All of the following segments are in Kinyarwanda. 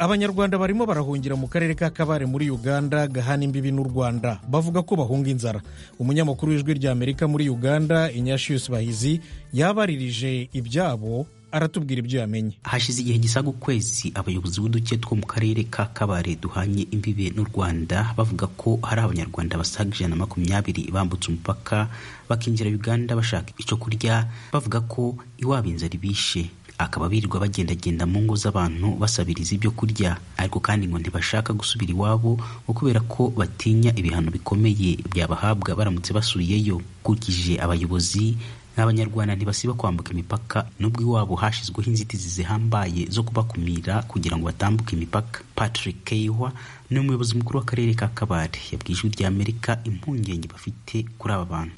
abanyarwanda barimo barahungira mu karere ka kabare muri uganda gahana imbibi n'u rwanda bavuga ko bahunga inzara umunyamakuru w'ijwi rya amerika muri uganda inyashiyusi bahizi yabaririje ibyabo aratubwira ibyo yamenye hashize igihe gisaga ukwezi abayobozi b'uduce two mu karere ka kabare duhanye imbibe n'u rwanda bavuga ko hari abanyarwanda basaga ijana na makumyabiri bambutse umupaka bakinjira uganda bashaka icyo kurya bavuga ko iwabo inzara ibishe akaba birirwa bagendagenda mu ngo z'abantu basabiriza ibyo kurya ariko kandi ngo ntibashaka gusubira iwabo ngo kubera ko batinya ibihano bikomeye byabahabwa baramutse basubiyeyo ukurikije abayobozi n'abanyarwanda ntibasiba kwambuka imipaka nubwo iwabo hashyizweho inzitizi zihambaye zo kubakumira kugira ngo batambuke imipaka patrick keyihwa ni umuyobozi mukuru w'akarere ka kabare yabwiye ijwi ry'amerika impungenge bafite kuri aba bantu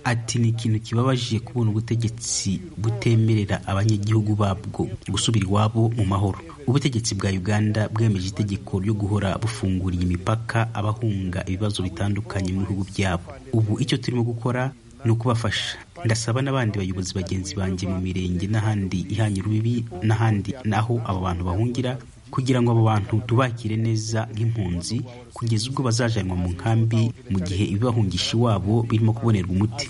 ati ni ikintu kibabaje kubona ubutegetsi butemerera abanyagihugu babwo gusubira iwabo mu mahoro ubutegetsi bwa uganda bwemeje itegeko ryo guhora bufunguriye imipaka abahunga ibibazo bitandukanye mu bihugu byabo ubu icyo turimo gukora ni ukubafasha ndasaba n'abandi bayobozi bagenzi banjye mu mirenge n'ahandi ihanye urubibi n'ahandi naho abo bantu bahungira kugira ngo abo bantu tubakire neza nk'impunzi kugeza ubwo bazajanwa mu nkambi mu gihe ibibahungisha iwabo birimo kubonerwa umuti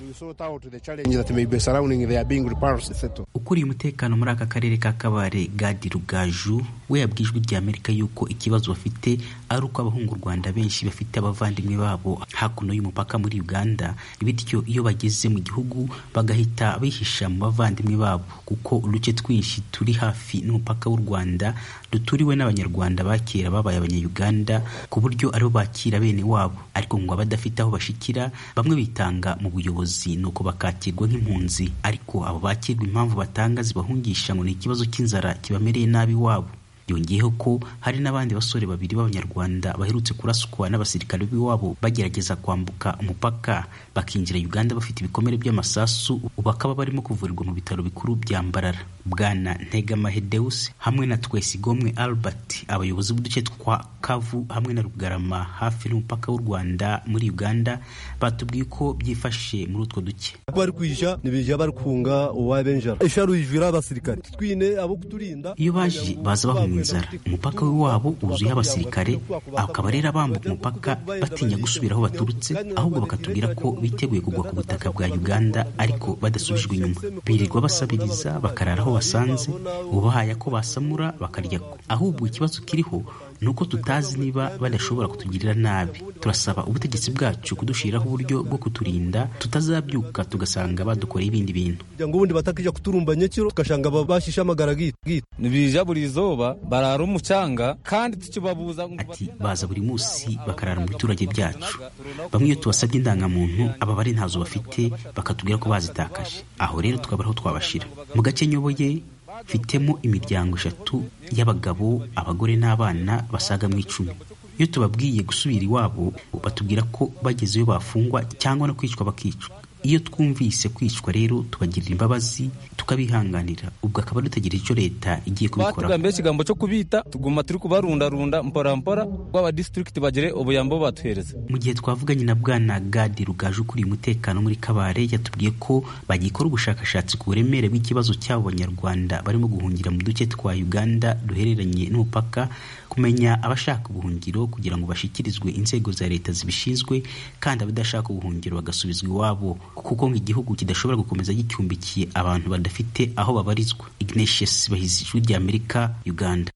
ukuriye umutekano muri aka karere ka kabare gadi rugaju we yabwiye ijwi rya amerika yuko ikibazo bafite ari uko abahunga u rwanda benshi bafite abavandimwe babo hakuno y'umupaka muri uganda bityo iyo bageze mu gihugu bagahita bihisha mu bavandimwe babo kuko uduce twinshi turi hafi n'umupaka w'u rwanda duturiwe n'abanyarwanda ba kera babaye abanyayuganda ku buryo aribo bakira bene wabo ariko ngo abadafite aho bashikira bamwe bitanga mu buyobozi nuko bakakirwa nk'impunzi ariko abo bakirwa impamvu batanga zibahungisha ngo ni ikibazo cy'inzara kibamereye nabi iwabo yongeyeho ko hari n'abandi basore babiri b'abanyarwanda baherutse kurasukwa n'abasirikare b'iwabo bagerageza kwambuka umupaka bakinjira uganda bafite ibikomere by'amasasu bakaba barimo kuvurirwa mu bitaro bikuru bya mbarara bwana ntegamahedeus hamwe na twesigomwe albert abayobozi b'uduce twa kavu hamwe na rugarama hafi n'umupaka w'u rwanda muri uganda batubwiye ko byifashe muri utwo duce barikwisha nibija barikunga uwabenjara isharujira abasirikare twine abo kuturinda iyo baje baza bahunga inzara umupaka w'iwabo wuzuye abasirikare akaba rero bambuka umupaka batinya gusubira aho baturutse ahubwo bakatubwira ko biteguye kugwa ku butaka bwa uganda ariko badasubijwe inyuma birirwa basabiriza bakarara aho basanze ubahaye ko basamura bakarya ko ahubwo ikibazo kiriho ni uko tutazi niba badashobora kutugirira nabi turasaba ubutegetsi bwacu kudushiraho uburyo bwo kuturinda tutazabyuka tugasanga badukoreye ibindi bintu ngo ubundi batakijya kuturumbanya kiro tugasanga bashishe amagara gito nibija buri zuba barara umucanga kandi tukibabuza ati baza buri munsi bakarara mu biturage byacu bamwe iyo tubasabye indangamuntu aba bari ntazo bafite bakatubwira ko bazitakaje aho rero tukaba ariho twabashira mu gace nyoboye mfitemo imiryango eshatu y'abagabo abagore n'abana basaga mu icumi iyo tubabwiye gusubira iwabo batubwira ko bageze iyo bafungwa cyangwa no kwicwa bakicwa iyo twumvise kwicwa rero tubagirira imbabazi tukabihanganira ubwo akaba dutegereje icyo leta igiye kubikora batugambiriye ikigambo cyo kubita tuguma turi kubarundarunda mpora rw'aba disitirigiti bagire ubuyambo batuhereza mu gihe twavuganye na bwana gadi rugaje ukuriye umutekano muri kabare yatubwiye ko bagikora ubushakashatsi ku buremere bw'ikibazo cy'abo banyarwanda barimo guhungira mu duce twa uganda duhereranye n'umupaka kumenya abashaka ubuhungiro kugira ngo bashyikirizwe inzego za leta zibishinzwe kandi abadashaka ubuhungiro bagasubizwa iwabo kuko ngo igihugu kidashobora gukomeza gicumbikiye abantu badafite aho babarizwa ignatius bahizi ijwi ry'amerika uganda